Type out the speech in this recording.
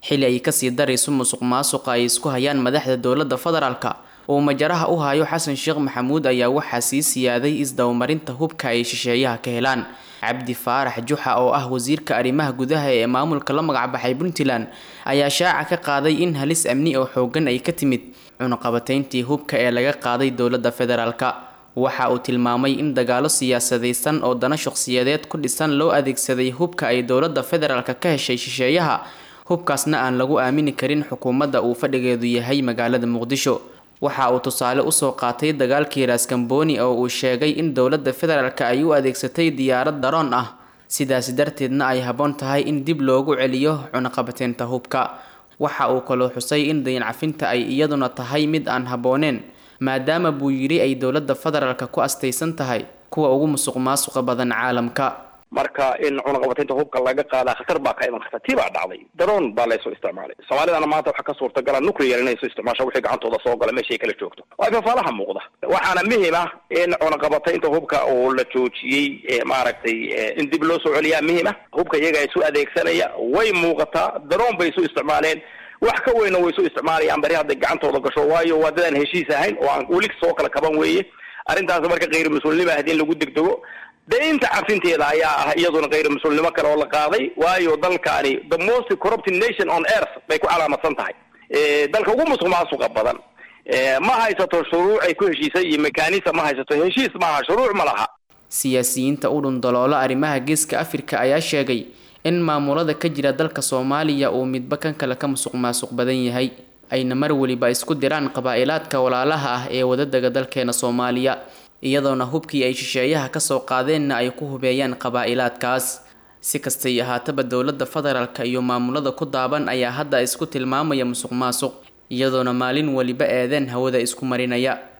xili ay kasii darayso musuq maasuqa ay isku hayaan madaxda dowladda federaalka uu majaraha u hayo xasan sheekh maxamuud ayaa waxaa sii siyaaday isdabamarinta hubka ay shisheeyaha ka helaan cabdi faarax juxa oo ah wasiirka arrimaha gudaha ee maamulka la magacbaxay puntland ayaa shaaca ka qaaday in halis amni oo xoogan ay ka timid cunuqabateyntii hubka ee laga qaaday dowladda federaalka waxa uu tilmaamay in dagaalo siyaasadaysan oo dana shaqsiyadeed ku dhisan loo adeegsaday hubka ay dowladda federaalka ka heshay shisheeyaha hubkaasna aan lagu aamini karin xukuumadda uu fadhigeedu yahay magaalada muqdisho waxa uu tusaale usoo qaatay dagaalkii raaskambooni oo uu sheegay in dowladda federaalka ay u adeegsatay diyaarad daroon ah sidaasi darteedna ay habboon tahay in dib loogu celiyo cunuqabateynta hubka waxa uu kaloo xusay in dayancafinta ay iyaduna tahay mid aan habbooneen maadaama buu yidhi ay dowladda federaalka ku astaysan tahay kuwa ugu musuq maasuqa badan caalamka marka in cunaqabateynta hubka laga qaadaa khatar baa ka iman karta tii baa dhacday daroon baa laysoo isticmaalay soomaalidana maanta waxaa ka suurtagala nuclear inay soo isticmaasho wixii gacantooda soo gala meeshay kala joogto waa fafaalaha muuqda waxaana muhim ah in cunaqabateynta hubka oo la joojiyey maaragtay in dib loo soo celiyaa muhim ah hubka iyaga isu adeegsanaya way muuqataa daroon bay isu isticmaaleen wax ka weyna way isu isticmaalayaan bari hadday gacantooda gasho waayo waa dadaan heshiis ahayn oo aan weli soo kala kaban weeye arrintaas marka kayr mas-uulnimo ahd in lagu degdego daynta cafinteeda ayaa ah iyaduna kayr mas-uulnimo kale oo la qaaday waayo dalkaani the most corrupted nation on earth bay ku calaamadsan tahay dalka ugu musuq maasuqa badan ma haysato shuruuc ay ku heshiisay iyo mekanism ma haysato heshiis maaha shuruuc ma laha siyaasiyiinta u dhundaloola arrimaha geeska afrika ayaa sheegay in maamulada ka jira dalka soomaaliya uu midba kan kale ka musuq maasuq badan yahay ayna mar weliba isku diraan qabaa-ilaadka walaalaha ah ee wadadaga dalkeena soomaaliya iyadoona hubkii ay shisheeyaha kasoo qaadeenna ay ku hubeeyaan qabaa-ilaadkaas si kastay ahaataba dowladda federaalka iyo maamulada ku daaban ayaa hadda isku tilmaamaya musuq maasuq iyadoona maalin weliba eedeen hawada isku marinaya